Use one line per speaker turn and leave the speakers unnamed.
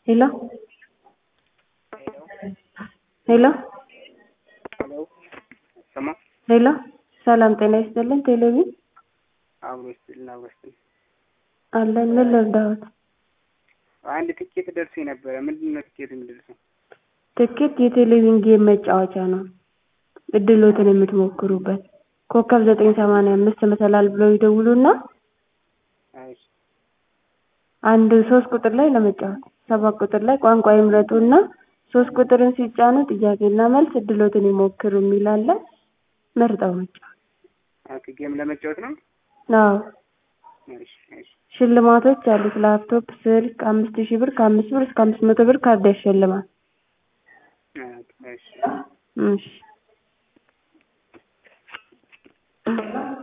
ሄሎ ሄሎ
ሄሎ ሰማ
ሄሎ ሰላም ጤና ይስጥልን ቴሌቪዥን
አብሮ ይስጥልን አብሮ ይስጥልን።
አለን ምን ልርዳዎት?
አንድ ትኬት ደርሶ ነበረ። ምንድን ነው ትኬት የሚደርሰው?
ትኬት የቴሌቪዥን ጌም መጫወቻ ነው። እድሎትን የምትሞክሩበት ኮከብ ዘጠኝ ሰማንያ አምስት መሰላል ብለው ይደውሉና
እሺ
አንድ ሶስት ቁጥር ላይ ለመጫወት ሰባት ቁጥር ላይ ቋንቋ ይምረጡና ሶስት ቁጥርን ሲጫኑ ጥያቄና መልስ እድሎትን ይሞክሩ የሚል አለ። መርጠው መጫወት።
ኦኬ ጌም ለመጫወት ነው።
አዎ
እሺ እሺ
ሽልማቶች አሉት። ላፕቶፕ፣ ስልክ አምስት ሺህ ብር ከአምስት ብር እስከ አምስት መቶ ብር ካርድ ያሸልማል።
ኦኬ እሺ
እሺ